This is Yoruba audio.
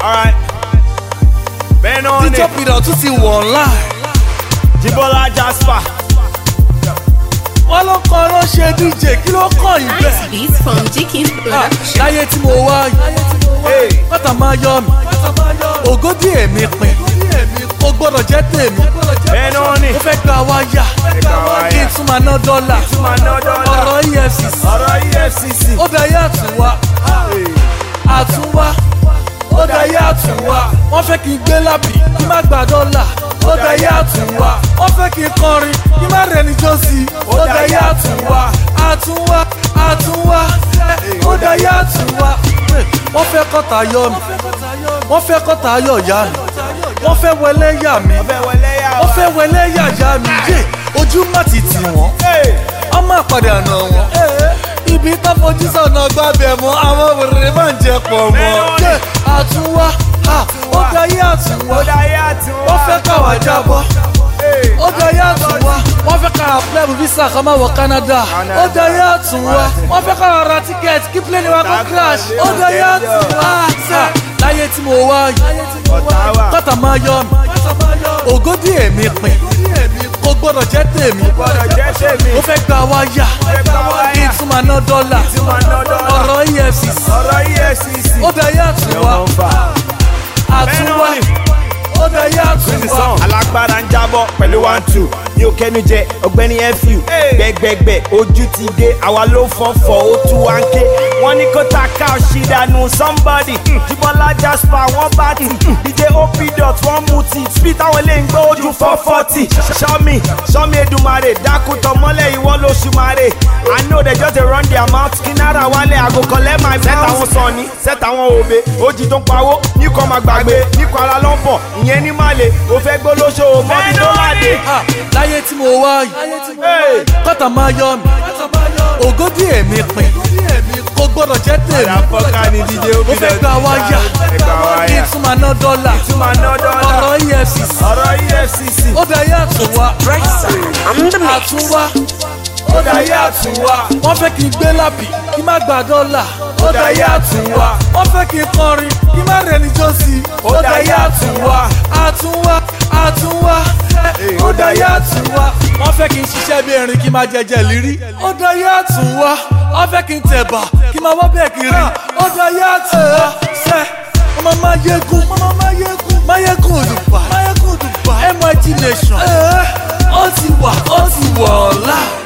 alright bẹ́ẹ̀ náà ni títọ́ pidà tún ti wọ̀ online. Jibola Jasper wọ́n ló kọ́ ló ṣe dj kí ló kàn yín Nice bẹ́ẹ̀. beats from Jikin's Ah, production. láyé tí mo wá yìí hey. bàtà máa yọ mi ògódì èmi pin ó gbọ́dọ̀ jẹ́ tèmi bẹ́ẹ̀ náà ni ó fẹ́ gba wáyà gba wáyà. kí n tún máa ná dọ́là tún máa ná dọ́là. ọ̀rọ̀ efcc ọ̀rọ̀ EFCC ó dayé àtúnwá àtúnwá ó dayé àtúnwá wọ́n fẹ́ kí n gbé lábì kí n má gba dọ́là ó dayé àtúnwá wọ́n fẹ́ kí n kọrin kí n má rẹni jó sí i ó dayé àtúnwá àtúnwá àtúnwá ó dayé àtúnwá wọ́n fẹ́ kọ́ta yọ mi wọ́n fẹ́ kọ́ta yọ ìyá mi wọ́n fẹ́ wẹlé yà mí ọbẹ̀ wọlé yà wọ́n fẹ́ wẹlé yà yá mi yé ojú má ti tì wọ́n ọmọ àpàdé àná wọn. ibi tó fojú sọ̀nà gbàbẹ̀ mọ́ àwọn wèrè máa ń jẹ pọ̀ mọ́. Yé, àtúnwá ha, ó dayé àtúnwá ó dáyé àtúnwá wọ́n fẹ́ káwá jábọ́. ó dayé àtúnwá wọ́n fẹ́ káwá plẹ́bù visa ká máa wọ Canada. ó dayé àtúnwá wọ́n fẹ́ káwá ra tíkẹ́ẹ̀tì kí plẹ́ni wa kó crash. ó dayé àtúnwá sẹ́ láyé tí mo wá yìí ọ̀tá wà kọ́tà máa yọ mi ògódì èmi pin kò gbọ́dọ̀ jẹ́ tèmi gbọ́dọ̀ jẹ́ tèmi ó fẹ́ gba wáyà gba wáyà. kí n tún máa ná dọ́là tún máa ná dọ́là. ọ̀rọ̀ efcc ọ̀rọ̀ EFCC ó dayé àtúnwá àtúnwá ó dayé àtúnwá. alágbára ń jábọ̀ pẹ̀lú one two ní òkẹ́nu jẹ ọ̀gbẹ́ni fu gbẹgbẹgbẹ ojú ti dé àwa ló fọ́fọ́ ó tú wá ń ké wọ́n ní kó ta ká ọ̀ṣì dànù somebody Jibola Jasper wọ́n bá tì dj op dot wọ́n mú ti speed táwọn ilé ń gbé ojú four forty sọ́mi sọ́mi Èdùmàrè dákútọ̀ mọ́lẹ̀ ìwọ lóṣù màrè i know they just dey run their mouth kí náírà wálé àgò collect my set àwọn sọ̀ni set àwọn òbe ojì tó ń pawó ní kò máa gbàgbé ní kò ara lọ́pọ̀ ìyẹn ní màlè ó fẹ́ gbólóṣó mọ́bí tó láde. Ah, láyé tí mo wá yìí kọ́tà máa yọ mi ògódì èmi pin kò gbọ́dọ̀ jẹ́ tèmi àfọ́ká ni díje ó ó fẹ́ gba wáyà kí n tún máa ná dọ́là tún máa ná dọ́là. ọ̀rọ̀ efcc ọ̀rọ̀ EFCC ó dayé àtúnwá àtúnwá ó dayé àtúnwá wọ́n fẹ́ kí n gbé lábì kí n má gba dọ́là ó dayé àtúnwá wọ́n fẹ́ kí n kọrin kí n má rẹni jó sí i ó dayé àtúnwá àtúnwá àtúnwá ó dayé àtúnwá wọ́n fẹ́ kí n ṣiṣẹ́ bí erin kí n má jẹjẹ lírí ó dayé àtúnwá wọ́n fẹ́ kí n tẹ̀bà kí n má wọ́ bẹ́ẹ̀ kiri ó dayé àtúnwá sẹ́ ọmọ mayegun ọmọ mayegun mayegun òdùpá mayegun òdùpá mit nation ó ti wà ó ti wọ̀ ọ̀la.